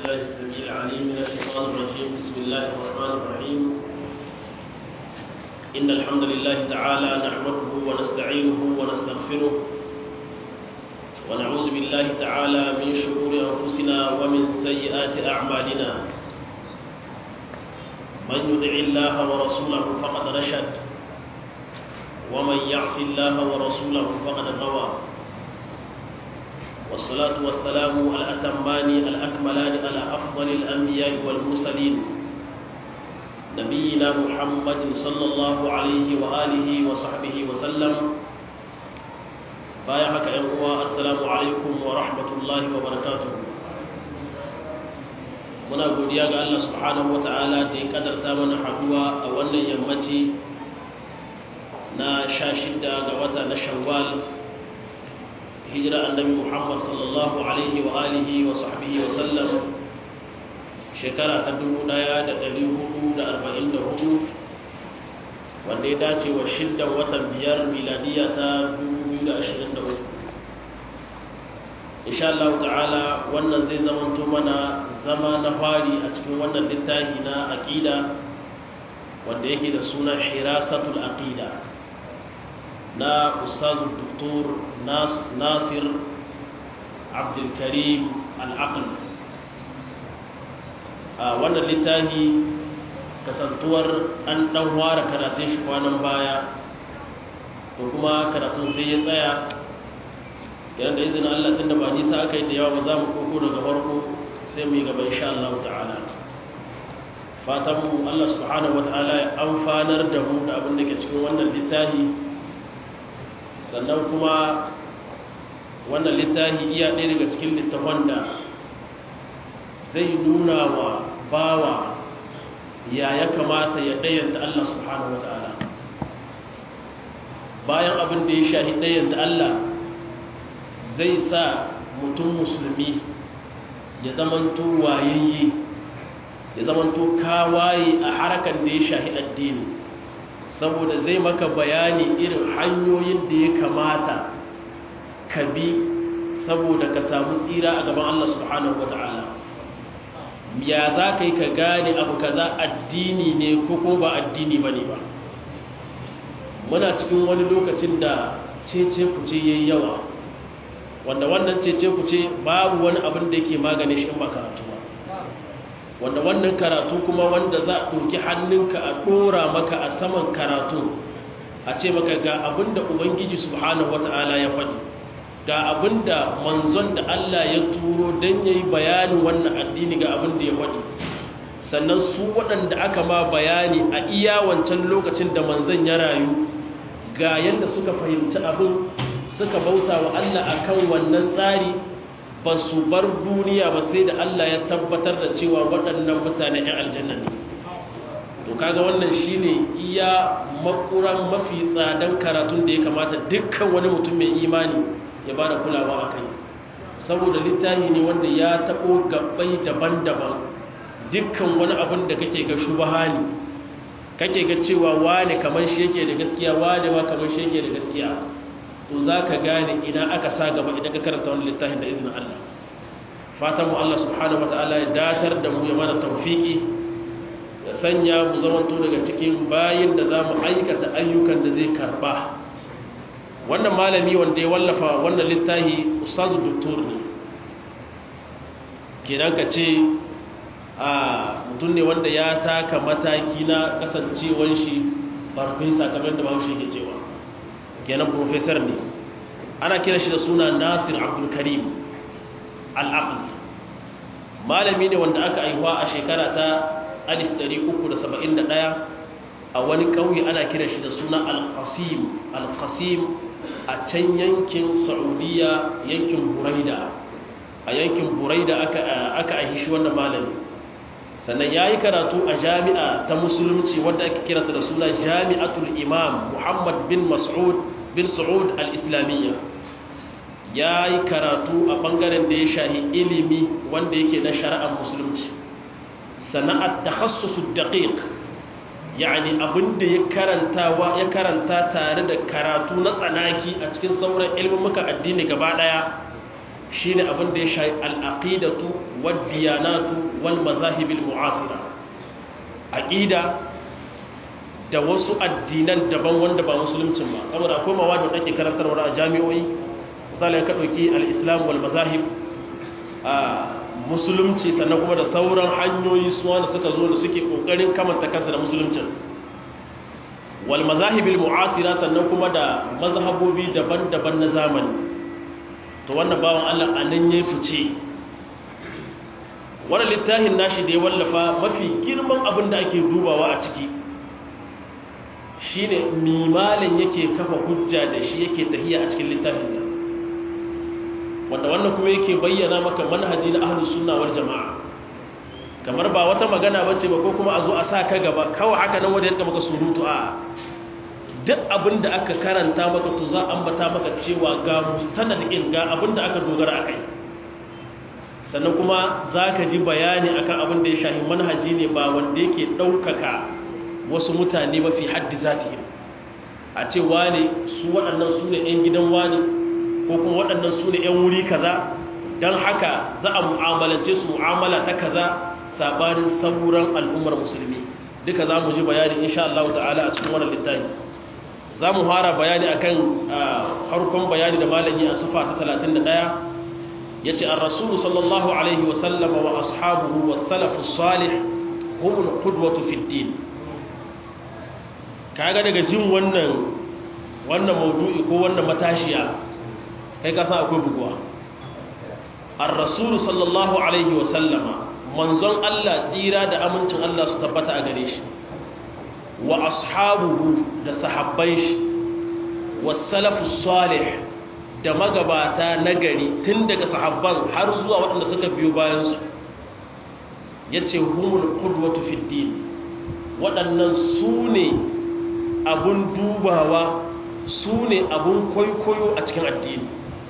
بالله السميع العليم من الشيطان الرجيم بسم الله الرحمن الرحيم إن الحمد لله تعالى نحمده ونستعينه ونستغفره ونعوذ بالله تعالى من شرور أنفسنا ومن سيئات أعمالنا من يطع الله ورسوله فقد رشد ومن يعص الله ورسوله فقد غوى والصلاة والسلام الأتمان الأكملان على أفضل الأنبياء والمرسلين نبينا محمد صلى الله عليه وآله وصحبه وسلم بايعك يا السلام عليكم ورحمة الله وبركاته muna godiya ga Allah subhanahu wata'ala da ya kadarta mana haduwa a wannan yammaci na sha shida ga wata na shawwal hijira annabi Muhammad sallallahu alaihi wa alihi wa sahbihi wa sallam shekara ta 1444 wanda ya dace wa shiddan watan biyar miladiya ta 2023 insha Allah ta'ala wannan zai zamanto mana zama na fari a cikin wannan littafi na aqida wanda yake da suna hirasatul aqida na ustazu doktor nasir abdul karim al-aql a wannan littafi kasantuwar an dan ware karatun shi kwanan baya to kuma karatun sai ya tsaya yana da izinin Allah tun da ba nisa aka yi da yawa ba za mu koko daga farko sai mu yi gaba insha Allah ta'ala fatan mu Allah subhanahu wata'ala ya amfanar da mu da abin da ke cikin wannan littafi sannan kuma wannan littafi iya ɗaya daga cikin littafan da zai nuna wa bawa ya ya kamata ya ɗayanta Allah subhanahu wata'ala bayan abin da ya shahi ɗayanta Allah zai sa mutum musulmi ya zamanto wayayye ya zamanto kawaye a harkar da ya shahi addini saboda zai maka bayani irin hanyoyin da ya kamata ka bi saboda ka samu tsira a gaban Allah subhanahu wa ta'ala ya za ka yi ka gane abu kaza addini ne ko ko ba addini ba ne ba muna cikin wani lokacin da cece kuce yayi yawa wanda wannan cece ku ce babu wani abin da yake magani shi ba karatu ba wanda wannan karatu kuma wanda za a ɗauki hannunka a ɗora maka a saman karatu a ce maka ga abin da ubangiji subhanahu wata'ala ya faɗi ga abin da manzon da Allah ya turo don ya yi bayanin wannan addini ga abin da ya faɗi sannan su waɗanda aka ma bayani a iya wancan lokacin da manzon ya rayu ga yadda suka fahimci abin suka bauta wa Allah akan wannan tsari ba su bar duniya ba sai da Allah ya tabbatar da cewa waɗannan mutane 'yan aljanna ne to kaga wannan shine iya makuran mafi tsadan karatun da ya kamata dukkan wani mutum mai imani ya ba da kulawa a kai saboda littafi ne wanda ya taɓo gabbai daban-daban dukkan wani abin da kake ga shubaha ne kake ga cewa wane kamar shi yake da gaskiya wane ma kamar shi yake da gaskiya to za ka gane ina aka sa gaba idan ka karanta wani littafin da izinin Allah fatan mu Allah subhanahu wa ta'ala ya datar da mu ya mana tawfiki ya sanya mu zamanto daga cikin bayin da za mu aikata ayyukan da zai karba wannan malami wanda ya wallafa wannan littafi ustazu doktor ne kenan ka ce a mutum ne wanda ya taka mataki na kasancewar shi farfesa kamar da ba shi ke cewa kenan professor ne ana kira shi da suna nasir abdulkarim al'aql malami ne wanda aka aihuwa a shekara ta 1371 a wani ƙauye ana kira shi da suna al-qasim al-qasim a can yankin saudiya yankin buraida a yankin buraida aka aihi shi wannan malami sannan ya yi karatu a jami'a ta musulunci wadda ake kirata da suna jami'atul imam muhammad bin mas'ud bin sa'ud al-islamiyya ya yi karatu a ɓangaren da ya shahi ilimi wanda yake na shari'ar musulunci sana'ar takhassusu daqiq yani abinda ya karantawa ya karanta tare da karatu na tsanaki a cikin sauran ilmumuka addini gaba daya shine abin da ya shayi al-aqidatu wad-diyanatu wal madhahib al-mu'asira aqida da wasu addinan daban wanda ba musuluncin ba saboda akwai mawadu da ake karantarwa a jami'o'i misali ka dauki al-islam wal madhahib a musulunci sannan kuma da sauran hanyoyi su wanda suka zo da suke kokarin kamanta kansa da musuluncin wal mazahibil mu'asira sannan kuma da mazhabobi daban-daban na zamani to wannan bawan Allah anan ya fice wannan littafin nashi da ya wallafa mafi girman abin da ake dubawa a ciki shine mimalin yake kafa hujja da shi yake tahiya a cikin littafin nan wanda wannan kuma yake bayyana maka manhaji na ahlus sunna wal jamaa kamar ba wata magana bace ba ko kuma a zo a sa ka gaba kawai haka nan wanda yake maka surutu a duk abin da aka karanta maka to za ambata maka cewa ga mustanad in ga abin da aka dogara akai sannan kuma zaka ji bayani akan abin da ya shahi manhaji ne ba wanda yake daukaka wasu mutane ba fi haddi zatihim a ce wane su waɗannan su ne 'yan gidan wane ko kuma waɗannan su ne 'yan wuri kaza don haka za a mu'amalance su mu'amala ta kaza sabanin sauran al'ummar musulmi duka za mu ji bayani insha Allah ta'ala a cikin wannan littafi za mu fara bayani akan harkon bayani da malami a sufa ta 31 yace ar-rasul sallallahu alaihi wa sallama wa ashabuhu was salafu salih humul qudwatu fid din kaga daga jin wannan wannan maudu'i ko wannan matashiya kai ka san akwai buguwa ar-rasul sallallahu alaihi wa sallama manzon Allah tsira da amincin Allah su tabbata a gare shi wa ashabuhu da sahabbai shi was salafus salih da magabata nagari tun daga sahabban har zuwa waɗanda suka biyo bayan su yace humul qudwatu fid din waɗannan su ne abun dubawa su ne abun kwaikwayo a cikin addini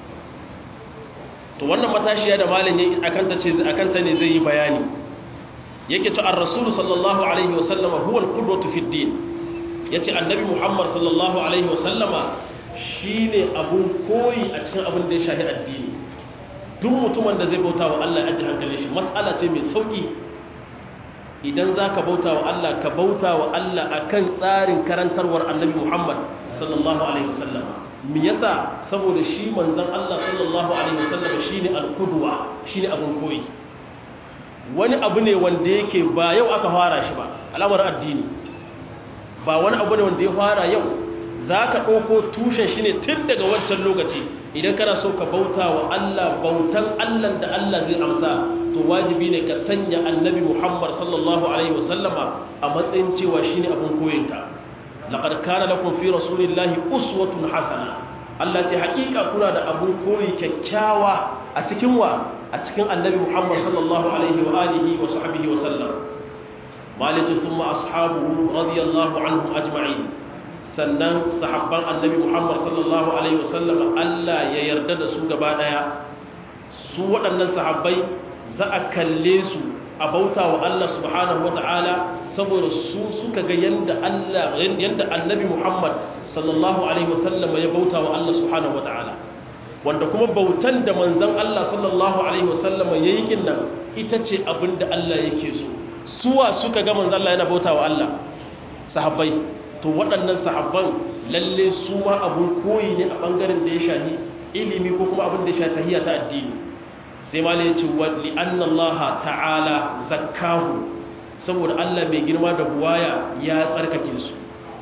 to wannan matashiya da malin ya akanta ce akanta ne zai yi bayani yake to ar-rasul sallallahu alaihi wasallama huwa al-qudwatu fi din yace annabi muhammad sallallahu alaihi wasallama shine abun koyi a cikin abin da ya shafi addini duk mutumin da zai bauta wa Allah ya ajiye hankalin shi mas'ala ce mai sauki idan za ka bauta wa Allah ka bauta wa Allah a kan tsarin karantarwar annabi Muhammad sallallahu Alaihi wasallam mi yasa saboda shi manzan Allah sallallahu Alaihi wasallam shi ne alkuduwa shi ne abin koyi wani abu ne wanda yake ba yau aka fara shi ba alamar addini ba wani abu ne wanda ya fara yau za ka ɗauko tushen shi ne tun daga wancan lokaci idan kana so ka bauta wa Allah bautan Allah da Allah zai amsa to wajibi ne ka sanya annabi Muhammad sallallahu alaihi wasallama a matsayin cewa shine abin koyinka laqad kana lakum fi rasulillahi uswatun hasana Allah ce hakika kuna da abin koyi kyakkyawa a cikin wa a cikin annabi Muhammad sallallahu alaihi wa alihi wa sahbihi wa sallam maliki summa ashabuhu radiyallahu anhum ajma'in sannan sahabban annabi Muhammad sallallahu alaihi wa sallam Allah ya yarda da su gaba daya su waɗannan sahabbai za a kalle su a bauta wa Allah subhanahu wa ta'ala saboda su suka ga yadda Allah yadda annabi Muhammad sallallahu alaihi wasallam ya bauta wa Allah subhanahu wa ta'ala wanda kuma bautan da manzon Allah sallallahu alaihi wasallam yayi kinnan ita ce abinda Allah yake so suwa suka ga manzon Allah yana bauta wa Allah sahabbai to waɗannan sahabban lalle su ma abun koyi ne a bangaren da ya shahi ilimi ko kuma abin da ya shahi tahiyya ta addini sai ma ne ce wa li'annallaha ta'ala zakkahu saboda Allah mai girma da buwaya ya tsarkake su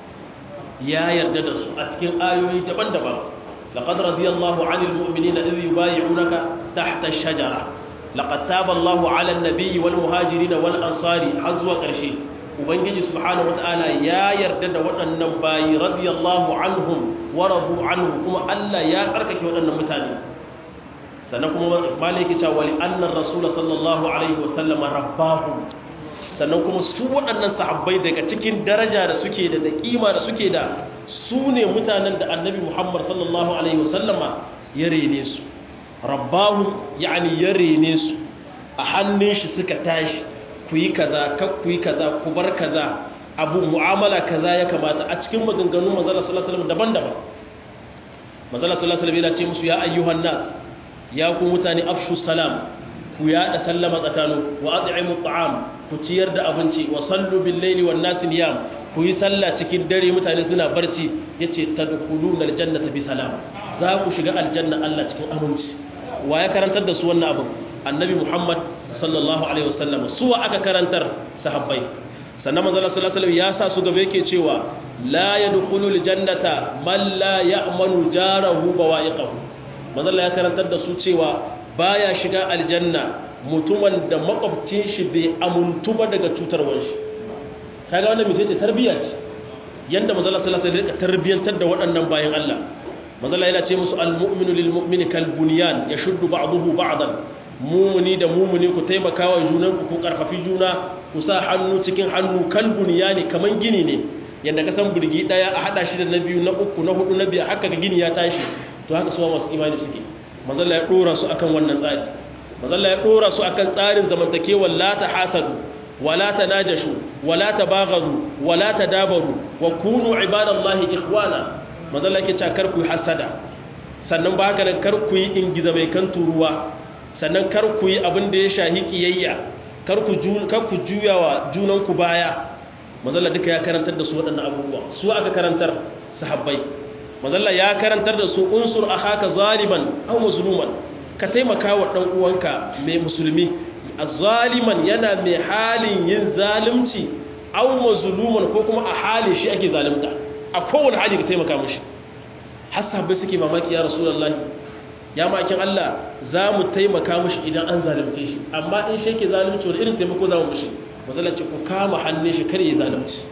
ya yarda da su a cikin ayoyi daban-daban laqad radiyallahu 'anil mu'minina idh yubay'unaka tahta ash-shajara laqad taba Allahu 'alan nabiyyi wal muhajirin wal ansari har zuwa ƙarshe ubangiji subhanahu wata'ala ya yarda da waɗannan bayi radiyallahu anhum wa radu anhu kuma Allah ya tsarkake waɗannan mutane sannan kuma maliki cewa wali annar rasul sallallahu alaihi wasallam rabbahu sannan kuma su waɗannan sahabbai daga cikin daraja da suke da da kima da suke da su ne mutanen da annabi muhammad sallallahu alaihi wasallama ya rene su rabbahu yani ya rene su a hannun shi suka tashi ku yi kaza kak ku yi kaza ku bar kaza abu mu'amala kaza ya kamata a cikin maganganun manzala sallallahu alaihi wasallam daban-daban manzala sallallahu alaihi wasallam yana ce musu ya ayyuhan nas ya ku mutane afshu salam ku yada sallama tsakanu wa at'imu at'am ku ciyar da abinci wa sallu bil laili wan nas niyam ku yi sallah cikin dare mutane suna barci yace tadkhuluna aljannata bi salam za ku shiga aljanna Allah cikin aminci wa ya karantar da su wannan abin annabi Muhammad sallallahu alaihi wasallam su wa aka karantar sahabbai sannan manzo sallallahu alaihi wasallam ya sa su gaba yake cewa la yadkhulul jannata man la ya'manu jarahu bawa'iqahu manzo ya karantar da su cewa baya shiga aljanna mutumin da makwabcin shi bai amuntu ba daga cutarwar shi kaga wannan mace ce tarbiyya ce yanda manzo sallallahu alaihi wasallam ya tarbiyantar da waɗannan bayan Allah manzo yana ce musu almu'minu lilmu'mini kalbunyan yashuddu ba'dahu ba'dan mumuni da mumuni ku taimaka wa junanku ku karfafi juna ku sa hannu cikin hannu kalbunyani kaman gini ne yanda ka san burgi daya a hada shi da na biyu na uku na hudu na biyar haka ga gini ya tashi to haka suwa masu imani suke mazalla ya dora su akan wannan tsari mazalla ya dora su akan tsarin zamantakewar la ta hasadu wala ta najashu wala ta bagharu wala ta dabaru wa kunu ibadallahi ikhwana mazalla yake cewa kar ku yi hasada sannan ba haka nan kar ku yi ingiza mai kan turuwa sannan kar ku yi abin da ya shahi kiyayya kar ku kar ku juyawa junan ku baya mazalla duka ya karantar da su waɗannan abubuwa su aka karantar sahabbai mazalla ya karantar da su unsur akhaka zaliman aw mazluman ka taimaka wa dan uwanka mai musulmi zaliman yana mai halin yin zalunci aw mazluman ko kuma a halin shi ake zalunta a kowane hali ka taimaka mushi har sahabbai suke mamaki ya rasulullahi ya makin Allah za mu taimaka mushi idan an zalunce shi amma in shi ke zalunci wani irin taimako za mu mushi matsalarci ku kama hannun shi kar yi zalunci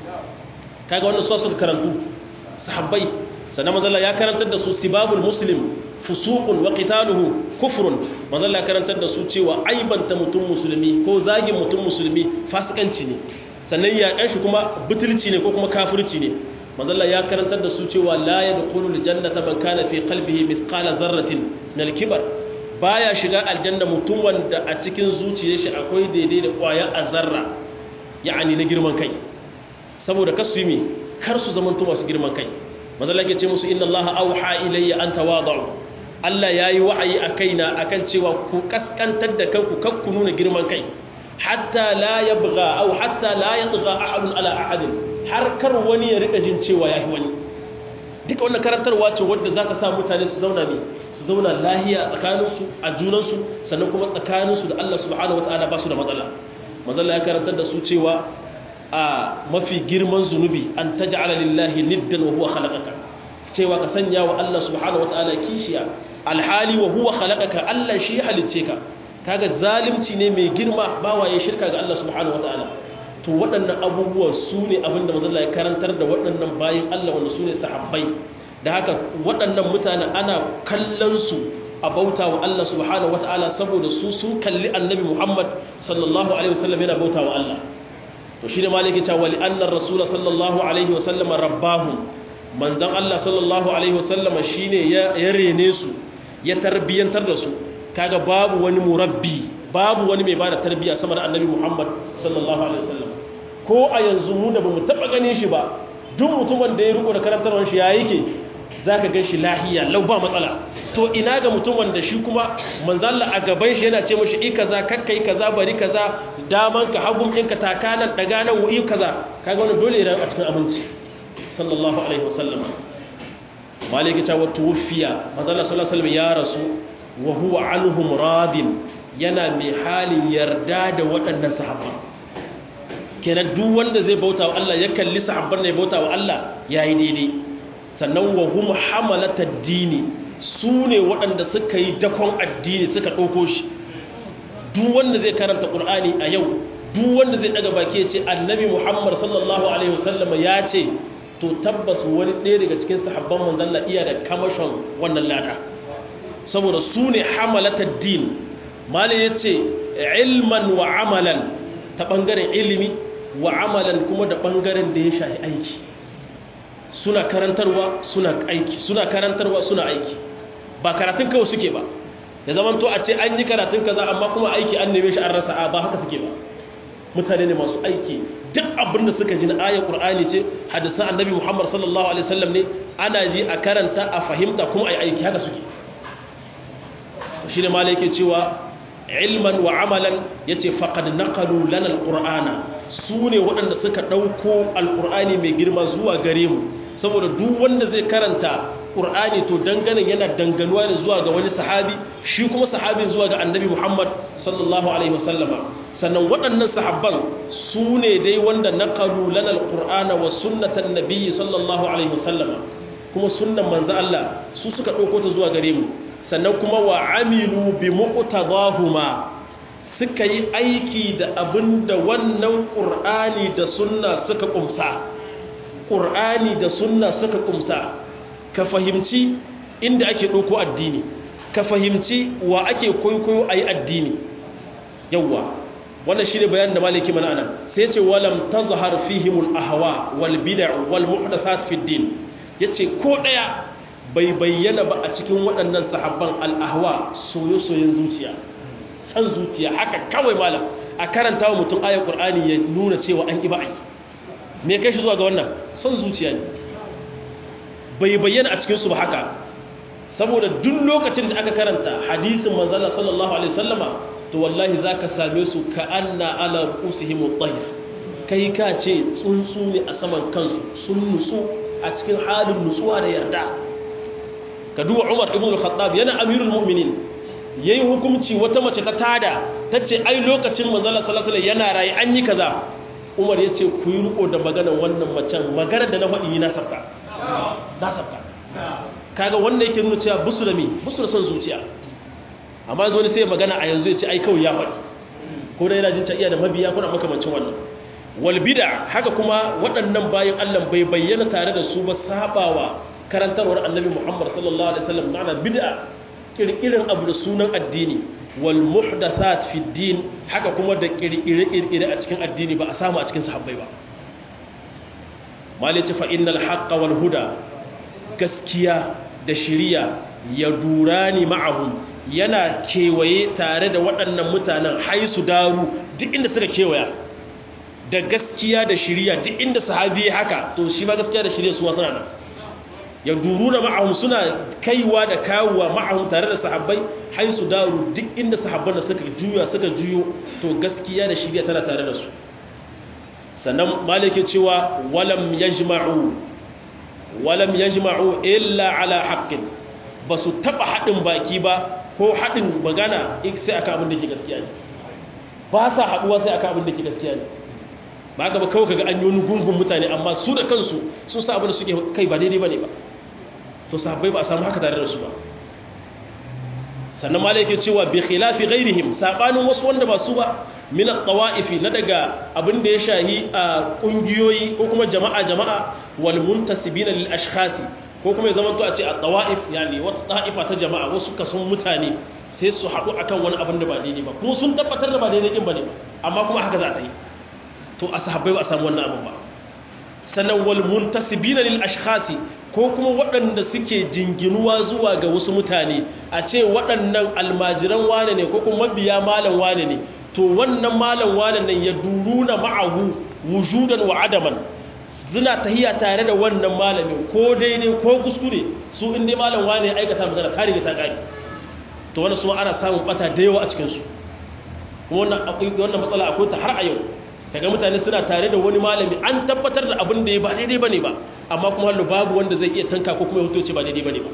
kaga wannan su suka karantu sahabbai sannan mazalla ya karantar da su sibabul muslim fusuqun wa qitaluhu kufrun mazalla ya karantar da su cewa aibanta mutum musulmi ko zagin mutum musulmi fasikanci ne sannan ya shi kuma butulci ne ko kuma kafirci ne mazalla ya karantar da su cewa la yadkhulul jannata man kana fi qalbihi mithqala dharratin min al-kibar baya shiga aljanna mutum wanda a cikin zuciyar shi akwai daidai da ƙwayar azarra ya'ani na girman kai saboda kasu yi kar su zamanto masu girman kai mazalla ke ce musu inna Allah auha ilayya an tawadu Allah yayi wa'ayi a kaina akan cewa ku kaskantar da kanku kar ku nuna girman kai hatta la yabgha aw hatta la yatgha ahadun ala ahadin har kar wani ya rika jin cewa yahi wani duka wannan karantarwa ce wadda za ta sa mutane su zauna ne su zauna lahiya a tsakaninsu a junansu sannan kuma tsakaninsu da Allah subhanahu wataala ba su da matsala mazalla ya karantar da su cewa a mafi girman zunubi an taj'ala lillahi niddan wa huwa khalaqaka cewa ka sanya wa Allah subhanahu wataala kishiya alhali wa huwa khalaqaka Allah shi ya halicce ka kaga zalunci ne mai girma ba waye shirka ga Allah subhanahu wataala to waɗannan abubuwa su ne abinda mazalla ya karantar da waɗannan bayin Allah wanda su ne sahabbai da haka waɗannan mutane ana kallon su a bauta wa Allah subhanahu wataala saboda su sun kalli annabi Muhammad sallallahu alaihi wasallam yana bauta wa Allah to shi ne maliki cewa li annar rasul sallallahu alaihi wasallam rabbahum manzon Allah sallallahu alaihi wasallam shine ya rene su ya tarbiyantar da su kaga babu wani murabbi babu wani mai bada tarbiya sama da annabi Muhammad sallallahu alaihi wasallam ko a yanzu mu da bamu taba ganin shi ba duk mutumin da ya riko da karantarwar shi ya yake zaka gan shi lahiya lau ba matsala to ina ga mutum wanda shi kuma manzalla a gaban shi yana ce mashi i kaza kakkai kaza bari kaza daman ka hagun ɗinka takanan daga nan wu'i kaza kaga wani dole idan a cikin aminci sallallahu alaihi wasallam maliki ta wata wufiya manzalla sallallahu alaihi ya rasu wa huwa anhum radin yana mai halin yarda da waɗannan sahabban kenan duk wanda zai bauta wa Allah ya kalli sahabban ne bauta wa Allah yayi daidai sannan wa hum hamalata dini su ne waɗanda suka yi dakon addini suka ɗauko shi duk wanda zai karanta ƙur'ani a yau duk wanda zai ɗaga baki ya ce annabi muhammad sallallahu alaihi wasallama ya ce to tabbas wani ɗaya daga cikin sahabban manzalla iya da kamashon wannan lada saboda su ne hamalata din mali ya ce ilman wa amalan ta ɓangaren ilimi wa amalan kuma da ɓangaren da ya shahi aiki suna karantarwa suna aiki suna karantarwa suna aiki ba karatun kawai suke ba da zaman to a ce an yi karatun kaza amma kuma aiki an neme shi an rasa a ba haka suke ba mutane ne masu aiki duk abin da suka ji na ayar qur'ani ce hadisan annabi muhammad sallallahu alaihi wasallam ne ana ji a karanta a fahimta kuma a yi aiki haka suke shi ne mala yake cewa ilman wa amalan ya ce faƙad naƙalu lana alƙur'ana su ne waɗanda suka ɗauko alƙur'ani mai girma zuwa gare mu saboda duk wanda zai karanta ƙur'ani to danganin yana danganuwa ne zuwa ga wani sahabi shi kuma sahabi zuwa ga annabi muhammad sallallahu alaihi wasallama sannan waɗannan sahabban su ne dai wanda naƙalu lana alƙur'ana wa sunnatan nabiyyi sallallahu alaihi wasallama kuma sunnan manzo Allah su suka ɗauko ta zuwa gare mu sannan kuma wa amilu bi muqtadahuma suka yi aiki da abinda wannan qur'ani da sunna suka kumsa qur'ani da sunna suka kumsa ka fahimci inda ake ɗauko addini ka fahimci wa ake kwaikwayo ayi addini yawa wannan shine bayanin da maliki mana anan sai ce walam tazhar fihimul ahwa wal bid'ah wal muhdathat fid din yace ko daya bai bayyana ba a cikin waɗannan sahabban al'ahwa soyo-soyon zuciya san zuciya haka kawai malam a karanta wa mutum ayar ƙur'ani ya nuna cewa an ƙi ba a yi me kai shi zuwa ga wannan son zuciya ne bai bayyana a cikinsu ba haka saboda duk lokacin da aka karanta hadisin manzala sallallahu alaihi sallama to wallahi za ka same su ka anna ala ru'usihim tsayir kai ka ce tsuntsu ne a saman kansu sun nutsu a cikin halin nutsuwa da yarda ka duba umar ibn al-khattab yana amirul mu'minin yayi hukunci wata mace ta tada tace ai lokacin manzala sallallahu alaihi yana rayi an yi kaza umar yace ku yi riko da maganar wannan macen maganar da na faɗi na sabka na sabka kaga wanda yake nuna cewa busu da me busu da son zuciya amma yanzu wani sai magana a yanzu yace ai kawai ya faɗi ko da yana jin ta iya da mabiya kuna makamancin wannan wal bid'a haka kuma waɗannan bayan Allah bai bayyana tare da su ba sabawa karantarwar annabi Muhammad sallallahu alaihi wasallam ma'ana bid'a kirkirin abu da sunan addini wal muhdathat fi din haka kuma da kirkire kirkire a cikin addini ba a samu a cikin sahabbai ba malice fa innal haqqa wal huda gaskiya da shiriya ya durani ma'ahum yana kewaye tare da waɗannan mutanen haisu daru duk inda suka kewaya da gaskiya da shiriya duk inda sahabi haka to shi ma gaskiya da shiriya su ma suna nan ya duru na ma'ahun suna kaiwa da kawowa ma'ahun tare da sahabbai haisu daru duk inda sahabban da suka juya suka juyo to gaskiya da shirya tana tare da su sannan malike cewa walam yajma'u walam yajma'u illa ala haqqin ba su taba haɗin baki ba ko haɗin magana sai aka abin da ke gaskiya ne ba sa haɗuwa sai aka abin da ke gaskiya ne ba ka ba kawai kaga an yi wani gungun mutane amma su da kansu sun sa abin da suke kai ba daidai ba ne ba to sahabbai ba a samu haka tare da su ba sannan malai yake cewa bi khilafi ghairihim sabanin wasu wanda ba su ba min at-tawa'ifi na daga abin da ya shahi a kungiyoyi ko kuma jama'a jama'a wal muntasibina lil ashkhasi ko kuma ya zama to a ce at-tawa'if yani wata ta'ifa ta jama'a wasu kason mutane sai su haɗu akan wani abin da ba daidai ba kuma sun tabbatar da ba daidai din bane amma kuma haka za ta yi to a sahabbai ba a samu wannan abin ba sannan wal muntasibina lil ashkhasi ko kuma waɗanda suke jinginuwa zuwa ga wasu mutane a ce waɗannan almajiran wane ne ko kuma mabiya malam wane ne to wannan malam wane nan ya duruna ma'ahu wujudan wa adaman suna tahiya tare da wannan malamin ko daidai ko kuskure su in dai malam wane ya aikata magana kare ta kare to wannan su ana samun bata da yawa a cikin su kuma wannan wannan matsala akwai ta har a yau kaga mutane suna tare da wani malami an tabbatar da abin da ya ba daidai bane ba amma kuma hallu babu wanda zai iya tanka ko kuma ya hutoce ba daidai bane ba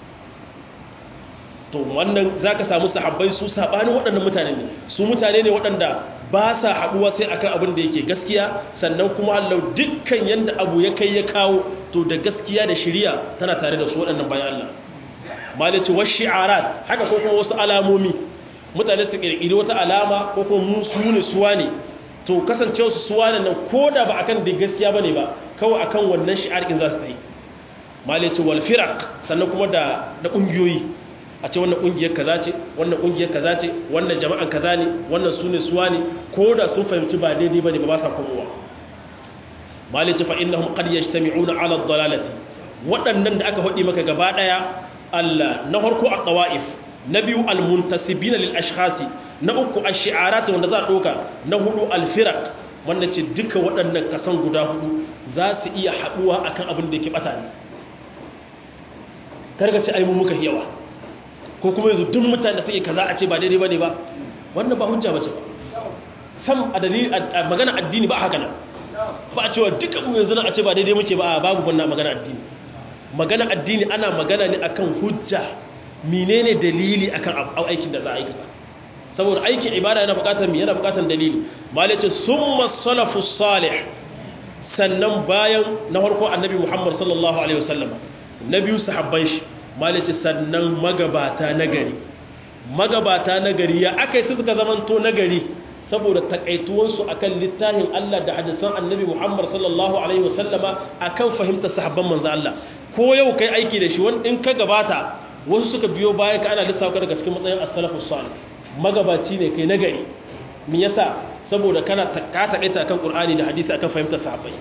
to wannan zaka samu sahabbai su sabanin waɗannan mutane ne su mutane ne waɗanda ba sa haɗuwa sai akan abin da yake gaskiya sannan kuma hallu dukkan yanda abu ya kai ya kawo to da gaskiya da shari'a tana tare da su waɗannan bayan Allah malaci wa shi'arat haka ko kuma wasu alamomi mutane su kirkiri wata alama ko kuma mu su ne suwa ne to kasancewa su suwa nan ko da ba akan da gaskiya bane ba kawai akan wannan shi'ar in za su yi malaci wal firaq sannan kuma da da kungiyoyi a ce wannan kungiyar kaza ce wannan kungiyar kaza ce wannan jama'an kaza ne wannan su ne suwa ne ko da sun fahimci ba daidai bane ba ba sa komowa malaci fa innahum qad yajtami'una 'ala ad-dalalati waɗannan da aka faɗi maka gaba ɗaya Allah na farko a qawaif na biyu almuntasibina lil ashkhasi na uku ash-shi'arat wanda za a doka na hudu al-firaq wanda ce duka waɗannan kasan guda hudu za su iya haduwa akan abin da yake bata ne karga ce ai mu muka yawa ko kuma yanzu duk mutane da suke kaza a ce ba daidai bane ba wannan ba hujja bace ba sam a dalili a magana addini ba haka nan ba a cewa duka mu yanzu a ce ba daidai muke ba babu wannan magana addini magana addini ana magana ne akan hujja menene dalili akan aikin da za a aikata saboda aikin ibada yana bukatar mi yana bukatar dalili malai ce summa salafus salih sannan bayan na farko annabi Muhammad sallallahu alaihi wasallam na biyu sahabban shi malai ce sannan magabata nagari magabata nagari ya akai su suka zamanto nagari saboda takaituwansu akan littafin Allah da hadisan annabi Muhammad sallallahu alaihi wasallama akan fahimtar sahabban manzo Allah ko yau kai aiki da shi wani in ka gabata wasu suka biyo baya ka ana lissafa daga cikin matsayin as-salafus salih magabaci ne kai nagari me yasa saboda kana ka takaita akan Qur'ani da hadisi akan fahimtar sahabbai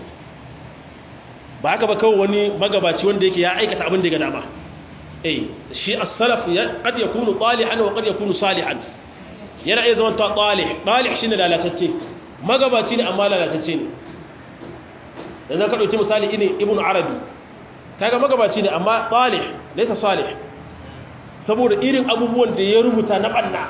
ba haka ba kawai wani magabaci wanda yake ya aikata abin da ya dama eh shi as-salaf ya qad yakunu talihan wa qad yakunu salihan yana iya zama talih talih shine lalatacce magabaci ne amma lalatacce ne yanzu ka dauki misali ne ibnu arabi kaga magabaci ne amma talih laysa salih saboda irin abubuwan da ya rubuta na banna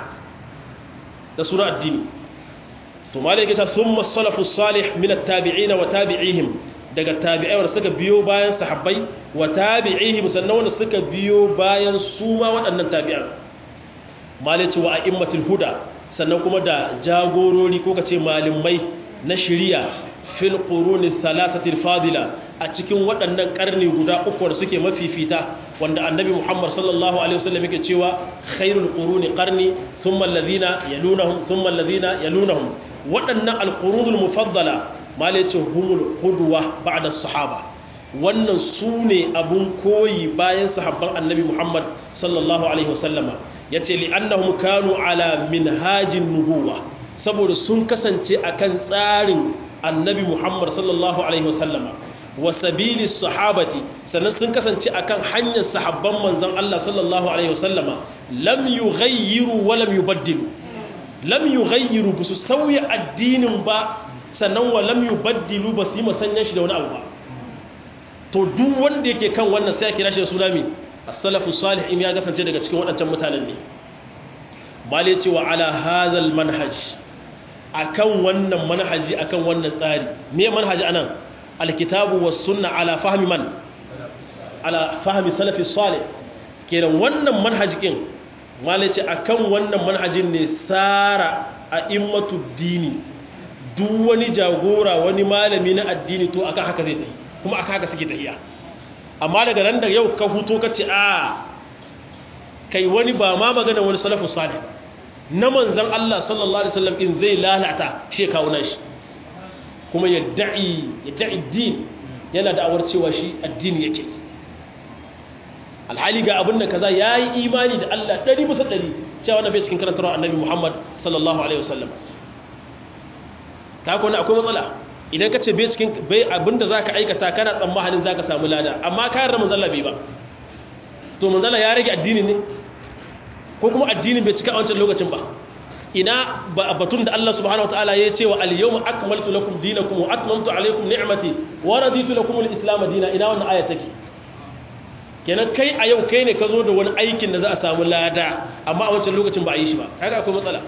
da suna addini to malai yake ta summa salafus salih min at-tabi'in wa tabi'ihim daga tabi'ai wanda suka biyo bayan sahabbai wa tabi'ihim sannan wanda suka biyo bayan su ma waɗannan tabi'an malici wa a'immatul huda sannan kuma da jagorori ko kace malimai na shari'a fil quruni thalathatil fadila a cikin waɗannan karni guda uku da suke mafifita wanda annabi Muhammad sallallahu alaihi wasallam yake cewa khairul quruni qarni thumma alladhina yalunahum thumma alladhina yalunahum waɗannan alqurunul mufaddala malici humul qudwa ba'da sahaba wannan su ne abun koyi bayan sahabban annabi Muhammad sallallahu alaihi wasallama ya ce li'annahum kanu ala minhajin nubuwa saboda sun kasance akan tsarin annabi Muhammad sallallahu alaihi wasallama wa sabili sahabati sannan sun kasance akan hanyar sahabban manzon Allah sallallahu alaihi wasallama lam yughayyiru wa lam yubaddilu lam yughayyiru bisu sauya addinin ba sannan wa lam yubaddilu basu yi masanyan shi da wani abu ba to duk wanda yake kan wannan sai ya kira shi da suna mai as-salafu salih in ya kasance daga cikin waɗancan mutanen ne mali ce wa ala hadhal manhaj akan wannan manhaji akan wannan tsari me manhaji anan alkitabu was sunna ala fahmi man ala fahmi salafi salih kenan wannan manhajikin mali ce akan wannan manhajin ne sara a immatu dini duk wani jagora wani malami na addini to akan haka zai tafi kuma aka haka suke tahiya amma daga nan da yau ka huto ka ce a kai wani ba ma magana wani salafu salih na manzan Allah sallallahu alaihi wasallam in zai lalata shi kawo nashi kuma ya da'i ya da'i din yana da'awar cewa shi addini yake alhali ga abin da kaza yayi imani da Allah 100 bisa 100 cewa wannan bai cikin karantarwar annabi Muhammad sallallahu alaihi wasallam ta kuma akwai matsala idan ka ce bai cikin bai abinda za ka aikata kana tsammanin za ka samu lada amma kayan da manzala bai ba to manzala ya rage addini ne ko kuma addinin bai cika a wancan lokacin ba ina ba batun da Allah subhanahu wa ta'ala ya ce wa al-yawma akmaltu lakum dinakum wa atmamtu alaykum ni'mati wa raditu lakum al-islam dinan ina wannan aya take kenan kai a yau kai ne ka zo da wani aikin da za a samu lada amma a wancan lokacin ba a yi shi ba kaga akwai matsala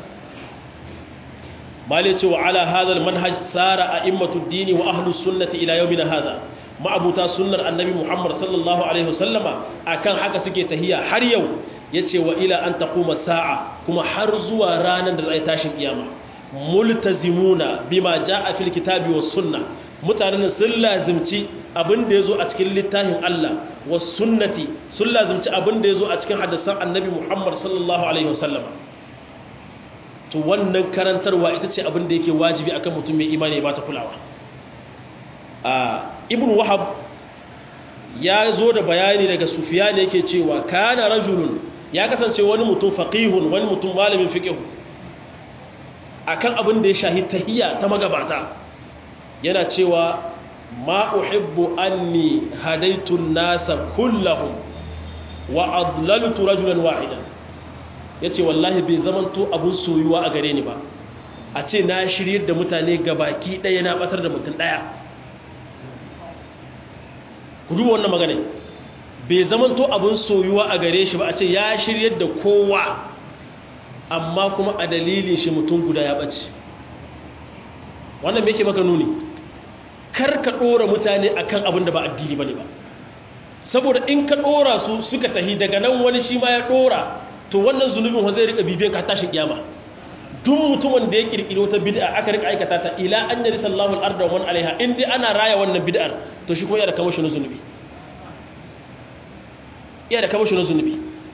malai ce wa ala hadal manhaj sara a immatu dini wa ahlus sunnati ila yawmina hadha ma'abuta sunnar annabi muhammad sallallahu alaihi wasallama akan haka suke tahiya har yau yace wa ila an taquma sa'a kuma har zuwa ranar da zai tashin kiyama multazimuna bima jaa fil kitabi was sunnah mutanen sun lazimci abin da yazo a cikin littafin Allah was sunnati sun lazimci abin da yazo a cikin hadisan annabi muhammad sallallahu alaihi wasallama to wannan karantarwa ita ce abin da yake wajibi akan mutum mai imani ya bata kulawa a ibn wahab ya zo da bayani daga sufiyan yake cewa kana rajulun ya kasance wani mutum faqihun wani mutum malamin fiqh akan abin da ya shahi tahiyya ta magabata yana cewa ma uhibbu anni hadaitu an-nasa kullahum wa adlaltu rajulan wahidan ya ce wallahi bai zamanto abin soyuwa a gare ni ba a ce na shiryar da mutane ga baki ɗaya na ɓatar da mutum ɗaya ku duba wannan magana bai zamanto abin soyuwa a gare shi ba a ce ya shiryar da kowa amma kuma a dalilin shi mutum guda ya ɓace wannan me ke maka nuni kar ka ɗora mutane akan abin da ba addini ba ne ba saboda in ka ɗora su suka tahi daga nan wani shi ma ya ɗora to wannan zunubin wa zai rika bibiyan ka tashin kiyama duk mutumin da ya kirkiro ta bid'a aka rika aikata ta ila an yari sallahu al-arda wa man alaiha in dai ana raya wannan bid'ar to shi kuma yana da kamashi na zunubi yana da kamashi na zunubi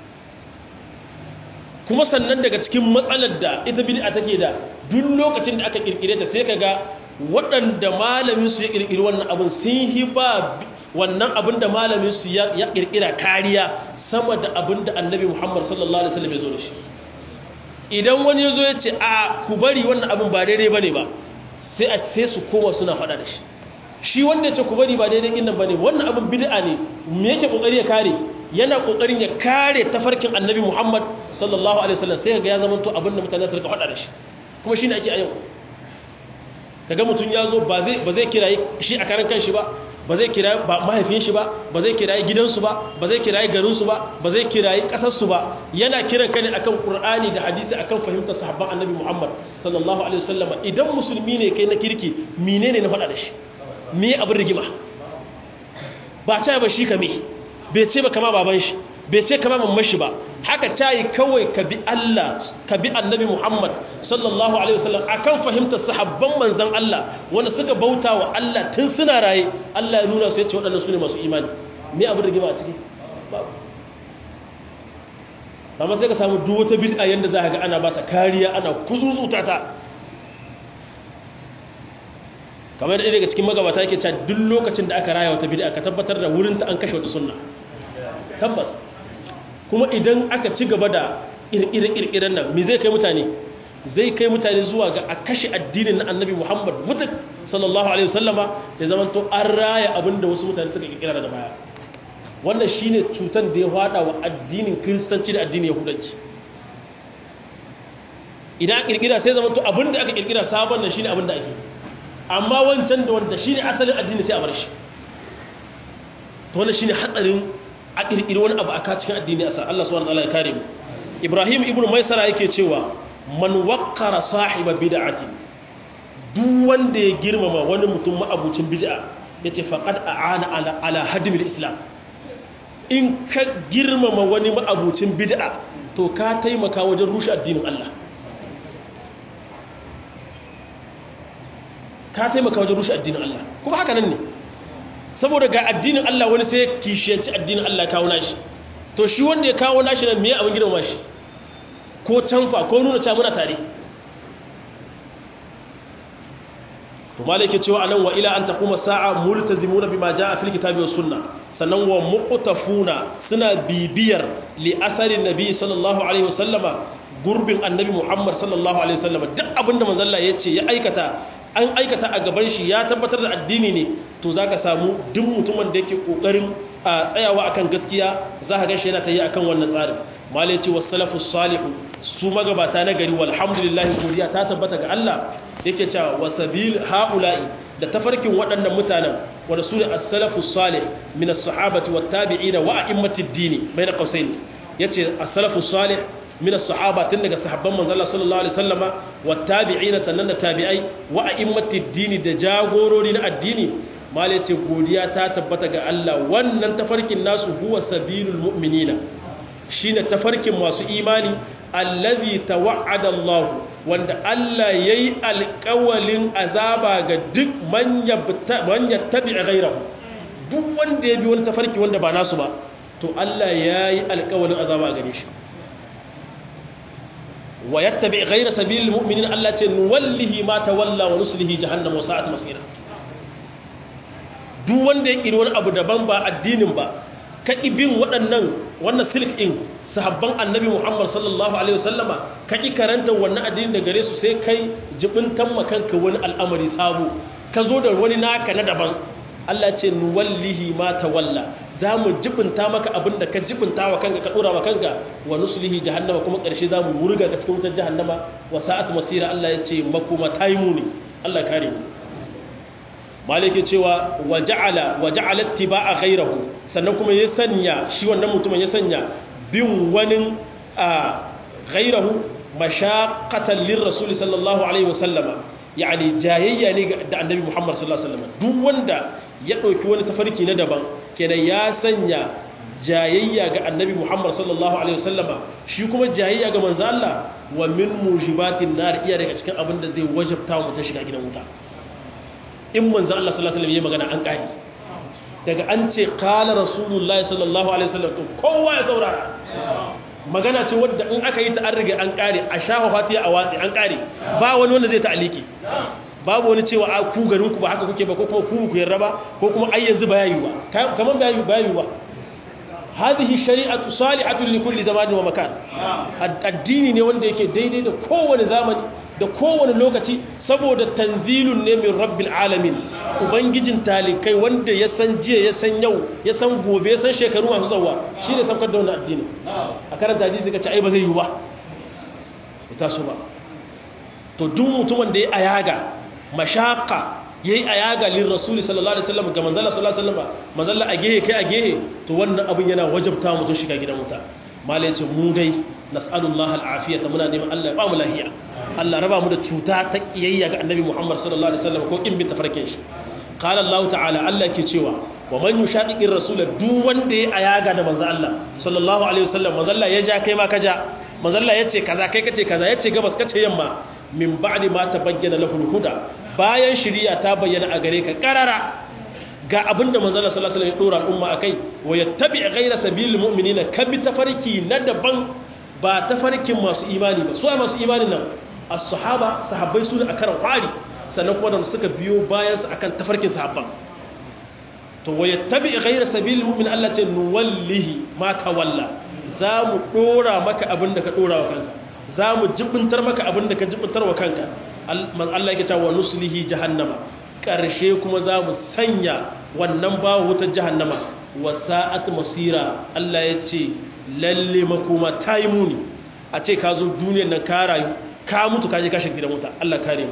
kuma sannan daga cikin matsalar da ita bid'a take da duk lokacin da aka kirkire ta sai kaga waɗanda malamin su ya kirkiri wannan abin sun hi ba wannan abin da malamin su ya kirkira kariya sama da abin da annabi Muhammad sallallahu alaihi wasallam ya zo da shi idan wani ya zo ya ce a ku bari wannan abin ba daidai bane ba sai a sai su koma suna faɗa da shi shi wanda ya ce ku bari ba daidai ɗin nan bane wannan abin bid'a ne me yake kokari ya kare yana kokarin ya kare tafarkin annabi Muhammad sallallahu alaihi wasallam sai ga ya zama to abin da mutane su rika faɗa da shi kuma shine ake a yau kaga mutum ya zo ba zai ba zai kirayi shi a karan kanshi ba ba zai kirayi mahaifin shi ba ba zai kirayi gidansu ba ba zai kirayi garinsu ba ba zai kirayi ƙasarsu ba yana kiran ka ne akan Qur'ani da hadisi akan fahimtar sahabban Annabi Muhammad sallallahu alaihi wasallam idan musulmi ne kai na kirki menene na faɗa da shi me abin rigima ba ta ba shi kame bai ce ba kama baban shi bai ce kama mamman shi ba haka ta yi kawai ka bi Allah ka bi annabi Muhammad sallallahu alaihi wasallam akan fahimtar sahabban manzan Allah wanda suka bauta wa Allah tun suna raye Allah ya nuna su yace waɗannan su ne masu imani me abin rigima a ciki babu amma sai ka samu duk wata bid'a yanda za ka ga ana ba ta kariya ana kuzuzuta ta kamar ɗaya daga cikin magabata yake cewa duk lokacin da aka raya wata bid'a ka tabbatar da wurin ta an kashe wata sunna tabbas kuma idan aka ci gaba da ƙirƙiren nan me zai kai mutane zai kai mutane zuwa ga a kashe addinin na annabi muhammad mutuk sallallahu alaihi wasallama ya zama to an raya abin da wasu mutane suka ƙirƙira daga baya wannan shine cutar da ya hada wa addinin kiristanci da addinin yahudanci idan ƙirƙira sai zama to abin da aka ƙirƙira sabon nan shine abin da ake amma wancan da wanda shine asalin addini sai a bar shi to wannan shine hatsarin a ƙirƙiri wani abu a ka cikin addini a sa Allah subhanahu wa ta'ala ya kare mu Ibrahim ibn Maisara yake cewa man waqqara sahiba bid'atin duk wanda ya girmama wani mutum ma'abucin bid'a yace faqad a'ana ala ala hadmil islam in ka girmama wani ma'abucin bid'a to ka taimaka wajen rushe addinin Allah ka taimaka wajen rushe addinin Allah kuma haka nan ne saboda ga addinin Allah wani sai kishiyanci addinin Allah kawo nashi to shi wanda ya kawo nashi nan me abin girma shi ko canfa ko nuna cewa muna tare to malike cewa anan wa ila an taquma sa'a multazimuna bima jaa fil kitabi was sunnah sannan wa muqtafuna suna bibiyar li atharin nabi sallallahu alaihi wasallama gurbin annabi Muhammad sallallahu alaihi wasallama duk abinda manzon Allah yace ya aikata an aikata a gaban shi ya tabbatar da addini ne to za ka samu duk mutumin da yake ƙoƙarin a tsayawa akan gaskiya za ka gashi yana ta yi akan wannan tsarin malai ce wasu salafus salihu su magabata na gari walhamdulillahi godiya ta tabbata ga Allah yake cewa wasabil haula'i da tafarkin waɗannan mutanen wanda su ne as-salafus salih min as-sahabati wat tabi'ina wa a'immatid dini bayna qausain yace as-salafus salih min as-sahaba tun daga sahabban manzon Allah sallallahu alaihi wasallama wattabi'ina sannan da tabi'ai wa a'immatid dini da jagorori na addini malai ce godiya ta tabbata ga Allah wannan tafarkin nasu huwa sabilul mu'minina shine tafarkin masu imani allazi tawa'ada Allah wanda Allah yayi alƙawalin azaba ga duk man yattabi'a ghayrahu duk wanda ya bi wani tafarki wanda ba nasu ba to Allah yayi alƙawalin azaba gare shi wa yattabi ghayra sabilil mu'minin Allah ce nuwallihi ma tawalla wa nuslihi jahannam wa sa'at masira duk wanda ya kiri wani abu daban ba addinin ba ka ibin waɗannan wannan silk in sahabban annabi Muhammad sallallahu alaihi wasallama ka ki karanta wannan addinin da gare su sai kai jibintan makanka wani al'amari sabo ka zo da wani naka na daban Allah ce nuwallihi ma tawalla za mu jibinta maka abin da ka jibinta wa kanka ka dora wa kanka wa nuslihi jahannama kuma ƙarshe za mu wurga ka cikin wutar jahannama wa sa'at masira Allah ya ce makoma tayi muni Allah kare mu malike cewa waja'ala waja'ala ittiba'a ghayrahu sannan kuma ya sanya shi wannan mutumin ya sanya bin wani ghayrahu mashaqqatan lirrasul sallallahu alaihi wasallama yani jayayya ne da annabi Muhammad sallallahu alaihi wasallam duk wanda ya dauki wani tafarki na daban kenan ya sanya jayayya ga annabi Muhammad sallallahu alaihi wasallama shi kuma jayayya ga manzo Allah wa min mujibatin nar iya daga cikin abin da zai wajabta mu ta shiga gidan wuta in manzo Allah sallallahu alaihi wasallam ya magana an kare daga an ce qala rasulullahi sallallahu alaihi wasallam to kowa ya saurara magana ce wadda in aka yi ta an riga an kare a shafa fatiya a watsi an kare ba wani wanda zai ta'aliki babu wani cewa a ku garin ku ba haka kuke ba ko kuma ku ku yarda ba ko kuma ai yanzu ba yayi ba kaman ba yayi ba yayi ba hadhihi shari'atu salihatun li kulli zamanin wa makan addini ne wanda yake daidai da kowane zamani da kowane lokaci saboda tanzilun ne min rabbil alamin ubangijin talikai wanda ya san jiya ya san yau ya san gobe ya san shekaru masu tsawa shine saukar da wannan addini a karanta hadisi ka ce ai ba zai yi ba ita so ba to duk mutumin da ya ayaga mashaka yayi ayaga lin rasuli sallallahu alaihi wasallam ga manzala sallallahu alaihi wasallam manzala a gehe kai a gehe to wannan abin yana wajabta mutum shiga gidan wuta malai ce mu dai nas'alullah al'afiyata muna neman Allah ya ba mu lahiya Allah raba mu da cuta ta kiyayya ga annabi Muhammad sallallahu alaihi wasallam ko kin bin tafarkin shi qala Allah ta'ala Allah ke cewa wa man yushaqiqir rasul duk wanda ya ayaga da manzo Allah sallallahu alaihi wasallam manzo Allah ya ja kai ma ka ja manzo Allah yace kaza kai kace kaza yace gabas kace yamma min ba'di ma tabayyana lahu huda bayan shari'a ta bayyana a gare ka karara ga abinda manzo Allah sallallahu alaihi wasallam ya dora al'umma akai wa yattabi ghayra sabilil mu'minina kabi tafarki na daban ba tafarkin masu imani ba su masu imanin nan as-sahaba sahabbai su ne a karan kwari sannan kuma da suka biyo bayan su akan tafarkin sahabban to wa yattabi ghayra sabilil mu'min Allah ce nuwallihi ma tawalla za mu dora maka abinda ka dora wa kanka za mu jibintar maka abinda ka jibintar wa kanka Allah yake cewa nuslihi jahannama ƙarshe kuma za mu sanya wannan bawo wutar jahannama wa sa'at masira Allah ya ce lalle makoma ta yi muni a ce ka zo duniyar nan ka rayu ka mutu ka je kashin gidan wuta Allah kare mu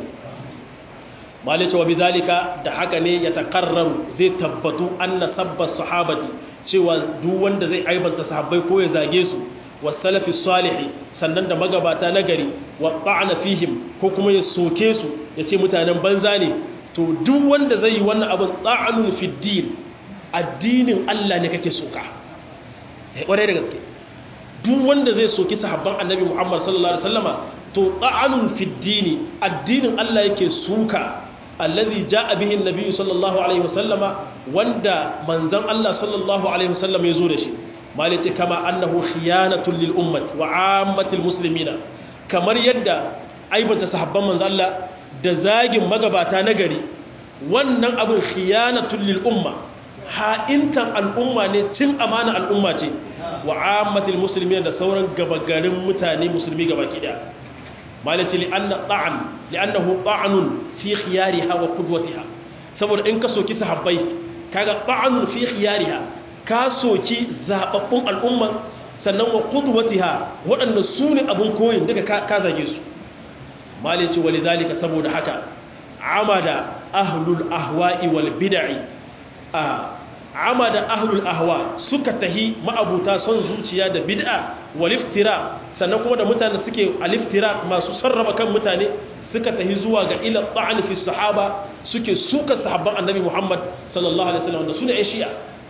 malai cewa bidalika da haka ne ya takarraru zai tabbatu anna sabba sahabati cewa duk wanda zai aibanta sahabbai ko ya zage su wasalafi salihi sannan da magabata nagari wa ta'ana fihim ko kuma ya soke su ya ce mutanen banza ne to duk wanda zai yi wannan abin ta'anun fi din addinin Allah ne kake soka ƙwarai da gaske duk wanda zai soki sahabban annabi Muhammad sallallahu alaihi wasallama to ta'anun fi dini addinin Allah yake suka allazi ja'a bihi annabi sallallahu alaihi wasallama wanda manzon Allah sallallahu alaihi wasallama yazo da shi malice kama annahu khiyanatun lil ummati wa ammatil muslimina kamar yadda aibanta sahabban manzon Allah da zagin magabata na gari wannan abin khiyanatun lil umma ha'intan al'umma ne cin amana al'umma ce wa ammatil muslimin da sauran gabagarin mutane musulmi gabaki daya malaci li'anna ta'an li'annahu ta'anun fi khiyariha wa qudwatiha saboda in ka soki sahabbai kaga ta'anun fi khiyariha ka soki zababbun al'umma sannan wa qudwatiha waɗanda su ne abin koyin duka ka zage su malaci walidhalika saboda haka amada ahlul ahwa'i wal bid'i a amada ahlul ahwa suka tahi ma'abuta son zuciya da bid'a wal iftira sannan kuma da mutane suke aliftira masu sarrafa kan mutane suka tahi zuwa ga ila ta'an fi sahaba suke suka sahabban annabi Muhammad sallallahu alaihi wasallam da sune ai shi'a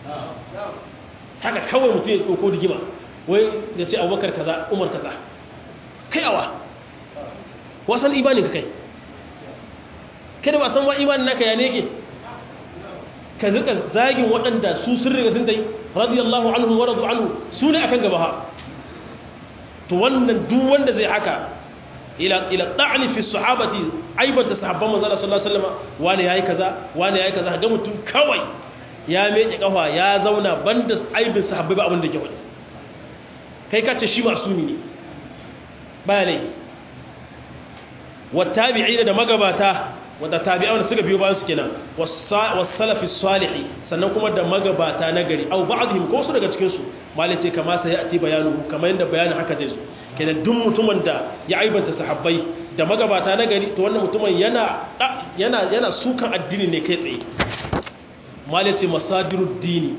haka kawai mutum ya dauko digima wai ya ce Abubakar kaza Umar kaza kai awa wasan imanin ka kai kada ba san wa imanin naka ya ne yake ka zika zagin waɗanda su sun riga sun dai radiyallahu anhu wa radu anhu su ne akan gaba ha to wannan duk wanda zai haka ila ila ta'ni fi sahabati aibata sahabban manzo sallallahu alaihi wasallam wani yayi kaza wani yayi kaza ga mutum kawai ya meke kafa ya zauna banda aibin sahabbai ba abin da ke wani kai ka ce shi masumi ne baya laifi wattabi'ina da magabata wanda tabi'ai wanda suka biyo bayan su kenan was-salafi salihi sannan kuma da magabata na gari au ba'dhum ko su daga cikin su malai ce kama sai ati bayanu kamar yanda bayanin haka zai zo kenan duk mutumin da ya aibanta sahabbai da magabata na gari to wannan mutumin yana yana yana sukan addini ne kai tsaye malai ce masadirud dini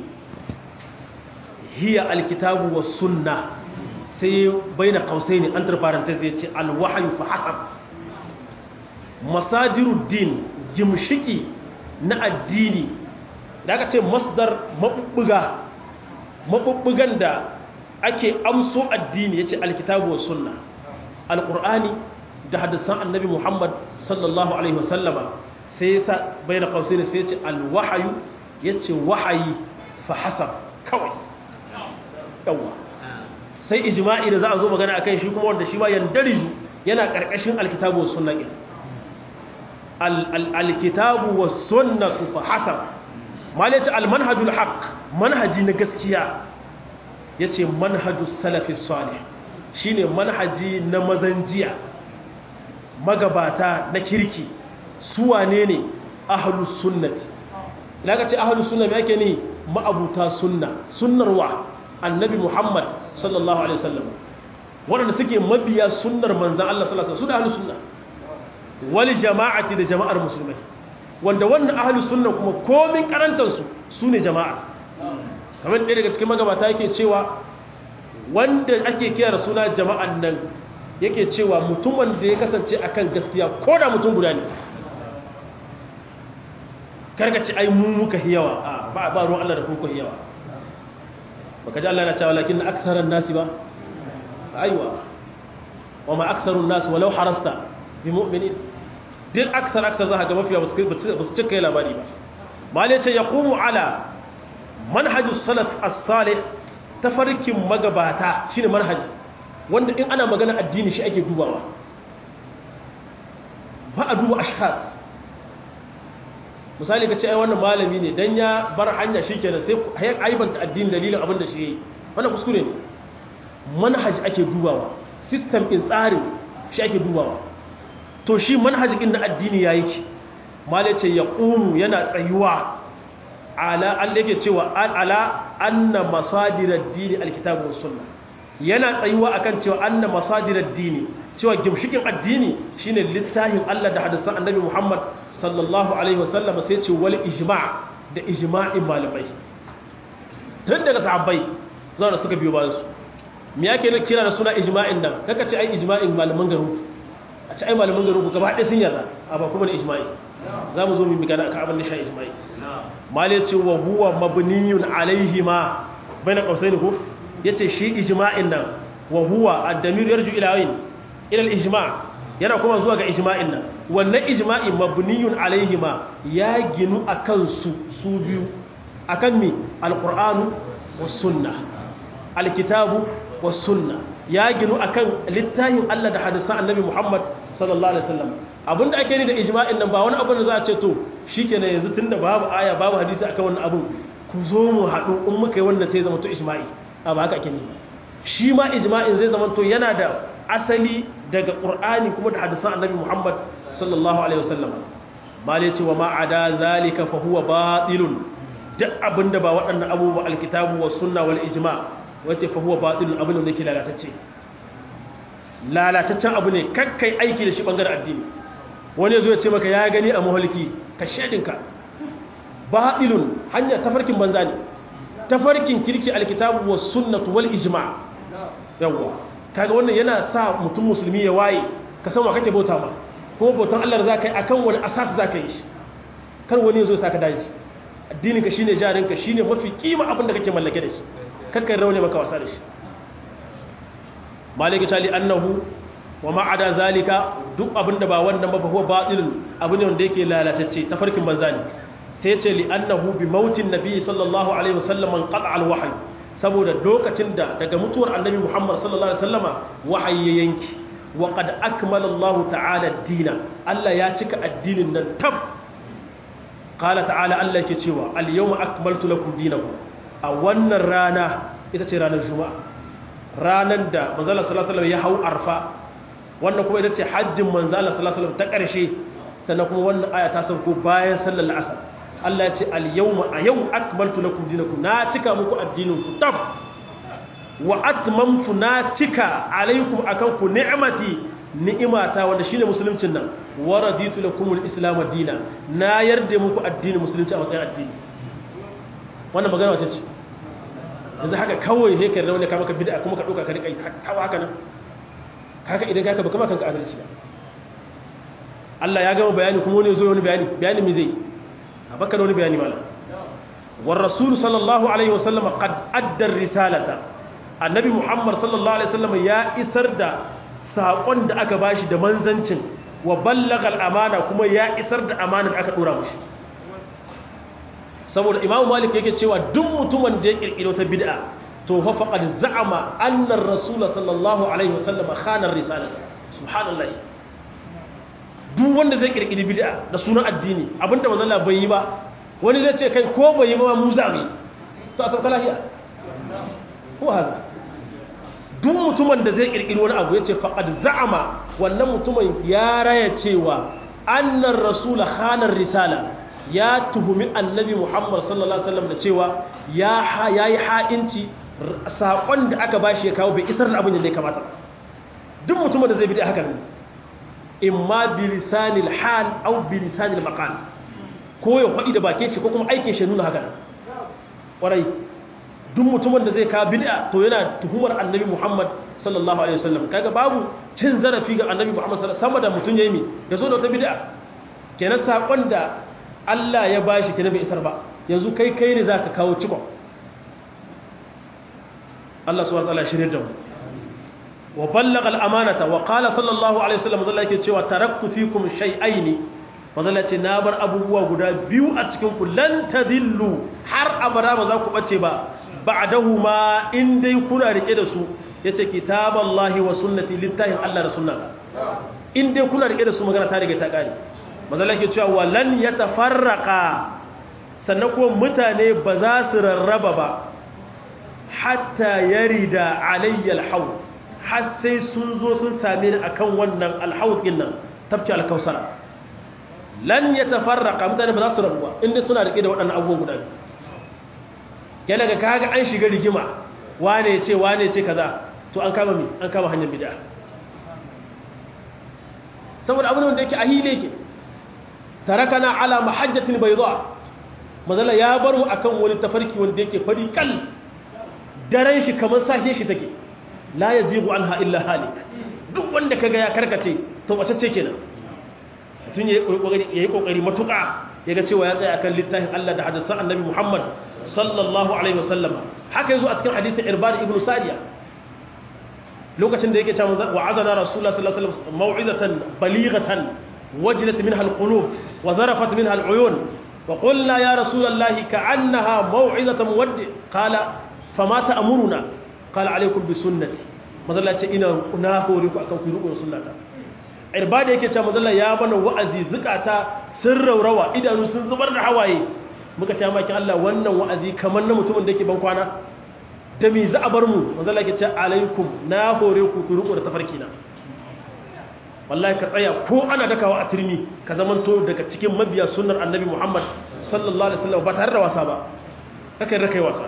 hiya alkitabu was sunna sai baina qausaini entre parentheses yace alwahyu fa hasab masadirud din gimshiki na addini da aka ce masdar mabubbuga mabubbugan da ake amso addini yace alkitabu was sunna alqur'ani da hadisan annabi muhammad sallallahu alaihi wasallama sai yasa baina qausaini sai yace alwahyu yace wahayi fa hasab kawai yawa sai ijma'i da za a zo magana akan shi kuma wanda shi ma yandariju yana karkashin alkitabu was sunna din alkitabu was sunnatu fa hasab malaci almanhajul haqq manhaji na gaskiya yace manhajus salafi salih shine manhaji na mazanjiya magabata na kirki su wane ne ahlus sunnati idan ka ce ahlus sunna me yake ne ma'abuta sunna sunnar wa annabi muhammad sallallahu alaihi wasallam waɗanda suke mabiya sunnar manzan Allah sallallahu alaihi wasallam su da ahlus sunna wal jama'ati da jama'ar musulmai wanda wannan ahlus sunna kuma komin karantar su sune jama'a kamar ɗaya daga cikin magabata yake cewa wanda ake kira da suna jama'an nan yake cewa mutumin da ya kasance akan gaskiya ko da mutum guda ne karkace ai mu muka hiyawa ba ba ruwan Allah da kuka hiyawa baka ji Allah na cewa lakin aktharan nasi ba aiwa wa ma aktharun nas walau harasta bi mu'minin duk aksar aksar za ka ga mafiya ba su cika yi labari ba malai ce yaqumu ala manhajus salaf as-salih tafarkin magabata shine manhaji wanda in ana magana addini shi ake dubawa ba a duba ashkhas misali ka ce ai wannan malami ne dan ya bar hanya shikenan sai hayan aibanta addini dalilin abin da shi yayi wannan kuskure ne manhaji ake dubawa system in tsarin shi ake dubawa to shi manhajin na addini yayi ki malai ce yaqumu yana tsayuwa ala Allah yake cewa ala anna masadir ad-din al-kitab was sunnah yana tsayuwa akan cewa anna masadir ad-din cewa gimshikin addini shine littafin Allah da hadisan Annabi Muhammad sallallahu alaihi wasallam sai ce wal ijma' da ijma'in malamai tun daga sahabbai zuwa da suka biyo bayan su me yake ne kira da suna ijma'in nan kaka ce ai ijma'in malaman garu a ce ai malaman garu gaba ɗaya sun yarda a ba kuma da ijma'i za mu zo mu magana akan abin da sha ijma'i malai ce wa huwa mabniyun alaihi ma baina qausaini ko yace shi ijma'in nan wa huwa ad-damir yarju ila ayn ila al-ijma' yana kuma zuwa ga ijma'in nan wannan ijma'i mabniyun alaihi ma ya ginu akan su su biyu akan mi al-qur'anu was sunnah al-kitabu was sunnah ya ginu akan littafin Allah da hadisan annabi Muhammad sallallahu alaihi wasallam abinda ake ni da ijma'in nan ba wani abu da za a ce to shikenan yanzu tunda babu aya babu hadisi akan wannan abu ku zo mu haɗu in muka yi wannan sai zama to ijma'i a ba haka ake ni shi ma ijma'in zai zama to yana da asali daga qur'ani kuma da hadisan annabi Muhammad sallallahu alaihi wasallam malai ce wa ma ada zalika fa huwa batilun duk abinda ba waɗannan abubuwa alkitabu was sunna wal ijma' wace fa huwa batilun abin da yake lalatacce lalataccen abu ne kakkai aiki da shi bangaren addini wani zo ya ce maka ya gani a mahalki ka shedinka batilun hanya tafarkin banza ne tafarkin kirki alkitabu was sunnatu wal ijma yawa kaga wannan yana sa mutum musulmi ya waye ka san wa kake bauta ma ko bautan Allah da zaka yi akan wani asas zaka yi shi kar wani ya zo saka daji addinin ka shine jarinka shine mafi kima abin da kake mallake da shi kakkan raune maka wasa da shi maliki tali annahu wa ma'ada zalika duk abinda ba wannan ba huwa batilun abu ne wanda yake lalatacce tafarkin banza ne sai ya ce li annahu bi mautin nabi sallallahu alaihi wasallam an qata al wahyi saboda lokacin da daga mutuwar annabi muhammad sallallahu alaihi wasallama wahayi ya yanki wa qad akmala allah ta'ala ad-dina allah ya cika addinin nan tab qala ta'ala allah yake cewa al yawma akmaltu lakum dinakum a wannan rana ita ce ranar juma'a ranar da manzala sallallahu ya hau arfa wannan kuma ita ce hajjin manzala sallallahu ta ƙarshe sannan kuma wannan aya ta sauko bayan sallar asar Allah ya ce al-yawma a yau akmaltu lakum dinakum na cika muku addinin ku tab wa atmamtu na cika alaikum akan ku ni'mati ni'imata wanda shine musuluncin nan wa raditu lakum al-islam dina na yarda muku addinin musulunci a matsayin addini wannan magana wace ce yanzu haka kawai he kai rauni ka maka bid'a kuma ka dauka ka rika kawo haka nan kaka idan kaka baka kanka adalci Allah ya gama bayani kuma wani zo wani bayani bayani me zai a baka da wani bayani mala war rasul sallallahu alaihi wasallam qad adda risalata annabi muhammad sallallahu alaihi wasallam ya isar da sakon da aka bashi da manzancin wa ballagha al-amana kuma ya isar da amanar da aka dora mushi saboda imamu malik yake cewa duk mutumin da ya kirkiro ta bid'a to fa faqad za'ama anna ar-rasul sallallahu alaihi wasallam khana ar-risalata subhanallah duk wanda zai kirkiri bid'a da sunan addini abinda manzon Allah bai yi ba wani zai ce kai ko bai yi ba mu za mu to a sauka lafiya ko haka duk mutumin da zai kirkiri wani abu yace faqad za'ama wannan mutumin ya raya cewa annar rasul khana risala ya tuhumi annabi Muhammad sallallahu alaihi wasallam da cewa ya yayi ha'inci sakon da aka bashi ya kawo bai isar da abin da ya kamata duk mutumin da zai bi haka ne imma bilisanil hal au bilisanil maqal ko ya faɗi da bakin shi ko kuma aikin shi nuna haka ƙwarai duk mutumin da zai kawo bid'a to yana tuhumar annabi Muhammad sallallahu alaihi wasallam kaga babu cin zarafi ga annabi Muhammad sallallahu alaihi wasallam sama da mutun yayi mi ya zo da wata bid'a kenan sakon da Allah ya bashi kenan bai isar ba yanzu kai kai ne zaka kawo cikon Allah subhanahu wa ta'ala shirye da mu wa ballagha al-amanata wa qala sallallahu alaihi wasallam zalla yake cewa taraktu fikum shay'aini mazalla ce na bar abubuwa guda biyu a cikin ku lan tadillu har abada ba za ku bace ba ba'dahuma in dai kuna rike da su yace kitaballahi wa sunnati littahin Allah da sunnata in dai kuna rike da su magana ta riga ta kare mazalla yake cewa walan yatafarraqa sannan kuma mutane ba za su rarraba ba hatta yarida alayya al-hawl har sai sun zo sun same ni akan wannan alhaud din nan tafci alkausara lan yatafarraqa mutane ba za su rabu ba inda suna rike da waɗannan abubuwan guda biyu yana ga kaga an shiga rigima wane ya ce wane ya ce kaza to an kama mi an kama hanyar bid'a saboda abin da yake ahile yake tarakana ala mahajjatin bayda mazala ya baro akan wani tafarki wanda yake fari kal daren shi kamar sashe shi take la ya zigu an illa halik duk wanda kaga ya karkace to wace ce kenan mutum ya yi kokari matuƙa ya ga cewa ya tsaya akan littafin Allah da hadisan annabi Muhammad sallallahu alaihi wasallam haka yazo a cikin hadisin Irbad ibn Sariya lokacin da yake cewa wa azana rasulullah sallallahu alaihi wasallam mau'izatan balighatan wajilat minha alqulub wa zarafat minha aluyun wa qulna ya rasulullah ka'annaha mau'izatan muwaddi qala fama ta'muruna qala alaikum bi sunnati madalla ce ina na hore ku akan ku riko sunnata irbada yake cewa madalla ya bana wa'azi zukata sun raurawa idanu sun zubar da hawaye muka ce maki Allah wannan wa'azi kamar na mutumin da yake ban kwana da me za a bar mu madalla yake cewa alaikum na hore ku ku riko da tafarki na wallahi ka tsaya ko ana dakawa a turmi ka zamanto daga cikin mabiya sunnar annabi Muhammad sallallahu alaihi wasallam ba tare da wasa ba kakai rakai wasa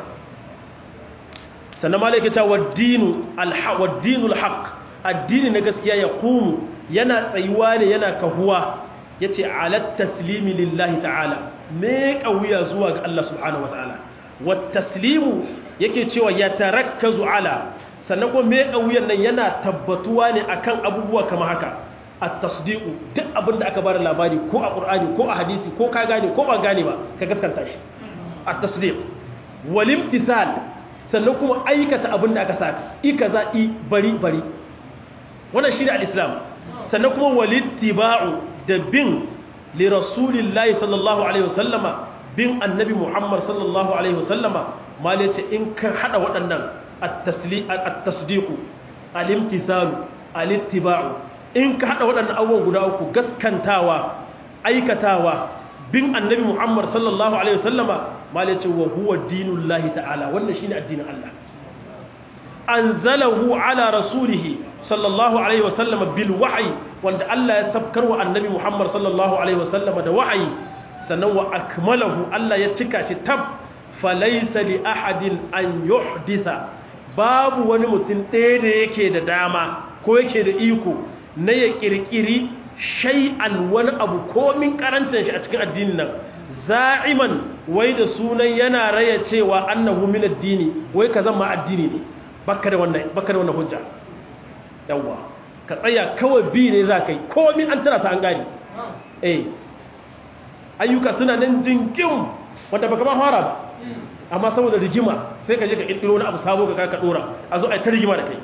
sannan ma laika cewa waddinul haq addini na gaskiya ya kumu yana tsayuwa ne yana kahuwa ya ce alat taslimi lillahi ta'ala me wuya zuwa ga Allah subhanahu wa ta'ala wat taslimu yake cewa ya tarakkazu ala sannan kuma me wuyan nan yana tabbatuwa ne akan abubuwa kama haka at-tasdiqu duk abinda aka bada labari ko a qur'ani ko a hadisi ko ka gane ko ba gane ba ka gaskanta shi at-tasdiq wal imtithal sannan kuma aikata abin da aka saka i kaza i bari bari wannan shi ne al-islam sannan kuma walittiba'u da bin li rasulillahi sallallahu alaihi wasallama bin annabi muhammad sallallahu alaihi wasallama mal yace in ka hada waɗannan at-tasdiqu al-imtithalu al-ittiba'u in ka hada waɗannan abubuwan guda uku gaskantawa aikatawa bin annabi muhammad sallallahu alaihi wasallama mal yace wa huwa dinullahi ta'ala wannan shine addinin Allah anzalahu ala rasulih sallallahu alaihi wasallam bil wahyi wanda Allah ya sabkar wa annabi Muhammad sallallahu alaihi wasallama da wahayi sannan wa akmalahu Allah ya cika shi tab falaysa li ahadin an yuhditha babu wani mutum ɗaya da yake da dama ko yake da iko na ya kirkiri shay'an wani abu komin karantar shi a cikin addinin nan za'iman wai da sunan yana raya cewa annahu min addini wai ka zama addini ne baka da wannan baka da wannan hujja yawa ka tsaya kawai bi ne za kai komin an tara sa an gani eh ayyuka suna nan jingim wanda baka ma fara ba amma saboda rigima sai ka je ka kirkiro wani abu sabo ka ka dora a zo ai ta rigima da kai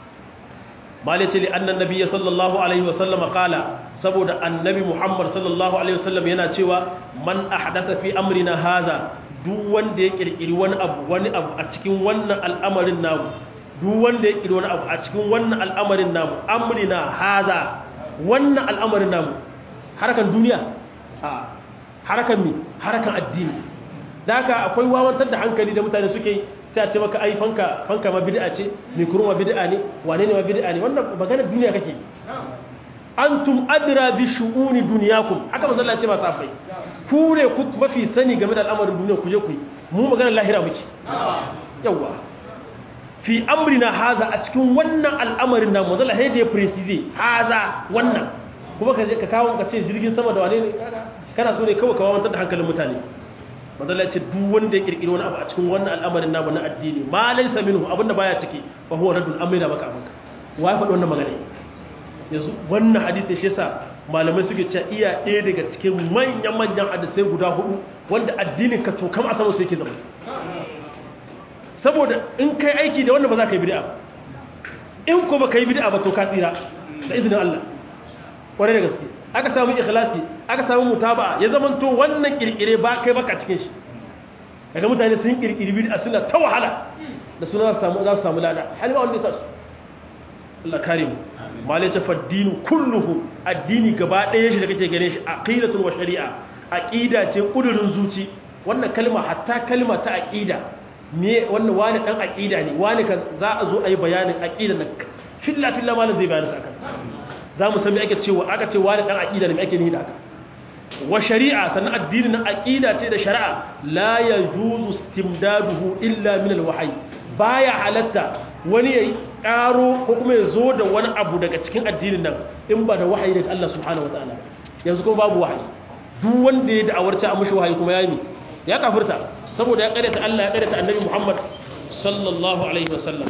malice li annan nabiyyi sallallahu alaihi wasallam qala saboda annabi muhammad sallallahu alaihi wasallam yana cewa man ahdatha fi amrina hadha duk wanda ya kirkiri wani abu wani abu a cikin wannan al'amarin namu duk wanda ya kirkiri wani abu a cikin wannan al'amarin namu amrina hadha wannan al'amarin namu harakan duniya a harakan mi harakan addini da haka akwai wawantar da hankali da mutane suke sai a ce maka ai fanka fanka ma bid'a ce mikro ma bid'a ne wane ne ma bid'a ne wannan maganar duniya kake antum adra bi shu'uni dunyakum haka manzo Allah ya ce ba safai ku ne ku mafi sani game da al'amarin duniya ku je ku yi mu maganar lahira muke yawa fi amrina haza a cikin wannan al'amarin namu manzo Allah sai da ya precise haza wannan kuma ka je ka kawo ka ce jirgin sama da wane ne kana so ne kawai ka wawantar da hankalin mutane manzala ce duk wanda ya kirkiri wani abu a cikin wannan al'amarin namu na addini ma laysa minhu abinda baya ciki fa huwa raddun amina maka abinka wai faɗi wannan magana yanzu wannan hadisi shi yasa malamai suke cewa iya ɗaya daga cikin manyan manyan hadisai guda hudu wanda addinin ka to kam a sama su yake zama saboda in kai aiki da wannan ba za ka yi bid'a in ko ba ka yi bid'a ba to ka tsira da izinin Allah kwarai da gaske aka samu ikhlasi aka samu mutaba'a ya zamanto wannan kirkire ba kai baka cikin shi daga mutane sun kirkiri bid'a suna ta wahala da suna za su samu za su samu lada hali ba wanda ya sa su Allah kare mu malai ta faddinu kulluhu addini gaba ɗaya shi da kake gane shi aqidatun wa shari'a aqida ce kudurin zuci wannan kalma hatta kalma ta aqida me wannan wani dan aqida ne wani ka za a zo ayi bayanin aqida nan filla filla malam zai bayani akan za mu sami ake cewa aka ce wani ɗan aƙida da mai ake nihi da aka wa shari'a sannan addini na aƙida ce da shari'a la ya juzu stimdaduhu illa min alwahyi baya halatta wani ya ƙaro ko kuma ya zo da wani abu daga cikin addinin nan in ba da wahayi daga Allah subhanahu wataala yanzu kuma babu wahayi duk wanda ya da'awar ta mushi wahayi kuma ya yi ya kafirta saboda ya ƙaryata Allah ya ƙaryata annabi Muhammad sallallahu alaihi wasallam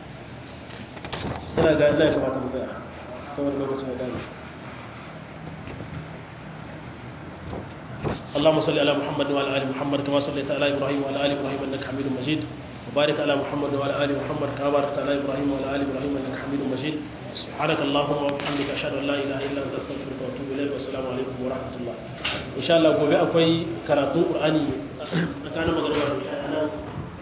ina ga Allah ya kamata mu tsaya saboda lokacin da dami اللهم صل على محمد وعلى ال محمد كما صليت على ابراهيم وعلى ال ابراهيم انك حميد مجيد وبارك على محمد وعلى ال محمد كما باركت على ابراهيم وعلى ال ابراهيم انك حميد مجيد سبحانك اللهم وبحمدك اشهد ان لا اله الا انت استغفرك واتوب اليك والسلام عليكم ورحمه الله ان شاء الله gobe akwai karatun qur'ani tsakanin magana da